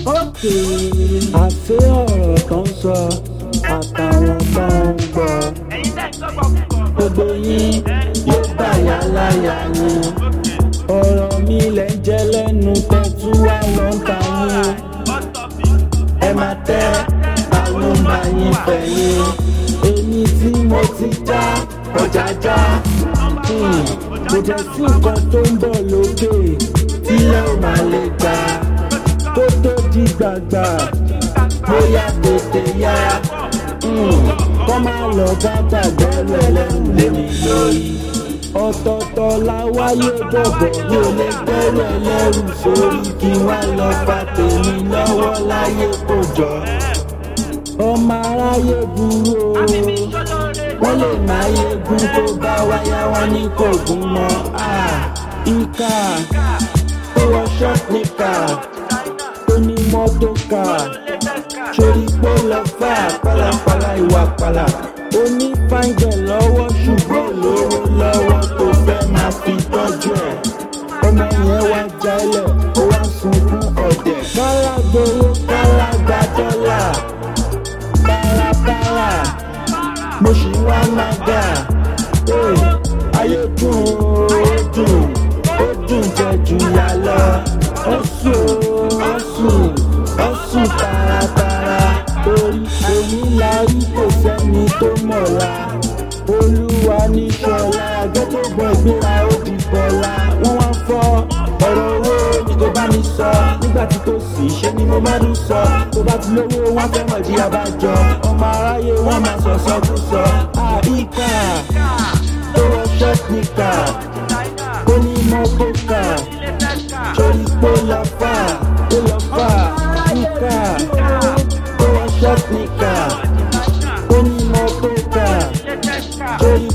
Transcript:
òkè àṣé ọ̀rọ̀ tó ń sọ àtàwọn tó ń gbọ́ gbogbo yín yóò bàyà láyà yín ọ̀rọ̀ mi lẹ̀ ń jẹ́ lẹ́nu tẹ́tú wá ló ń ta yín ẹ máa tẹ́ ta ló ń bá yín fẹ̀yìn èmi tí mo ti já ọjà já hmm, kò jẹ́ sí nǹkan tó ń bọ̀ lókè tílẹ̀ ò máa lè gbà kó tó di gbàgbà bóyá tètè yá hmm, kọ́ máa lọ bá gbàgbẹ́rù ẹlẹ́rù lémi lórí ọ̀tọ̀ọ̀tọ̀ la wáyé bọ̀bọ̀ mi ò lè gbẹ́rù ẹlẹ́rù sórí kí wá lọ fa tèmi lọ́wọ́ láyé kò jọ ọmọ aráyé burú o wọ́n lè máa yegun tó bá wáyá wọn ní kò gún mọ́ ìka tó wọ ṣọ́ọ̀tìkà tó ní mọ́tò kà sórí pé lọ fà pálapàla ìwà pàlà ó ní fáńgẹ̀ lọ́wọ́ ṣùgbọ́n lówó lọ́wọ́ tó fẹ́ máa fi tọ́jú ẹ̀ ọmọ yẹn wá jálẹ̀ ó wá sunkún ọ̀dẹ̀ kálá gbowó kálá gba dọ́là párapára mo ṣì wá máa gà ayé dùn ó dùn ó dùn jẹ jù yà lọ ó sùn ó sùn ó sùn tààràtààrà orí èyí la rí kò sẹ́ni tó mọ̀la olúwa ní ṣọlá gẹ́gẹ́ bọ́ ìgbéra ó di bọ́lá wọ́n wá fọ́ ọ̀rọ̀ owó ni kò bá mi sọ nígbà tí kò sí ṣe ni mo máa ń sọ tó bá ti lówó wọn fẹ́ mọ̀ jí abájọ ọmọ aráyé wọn máa sọ sọkúsọ àìkà tó wọ ṣọ́ọ̀tìkà ó ní mọ́tò kà torí pé lọ fà ó lọ fà níkà tó wọ ṣọ́ọ̀tìkà ó ní mọ́tò kà torí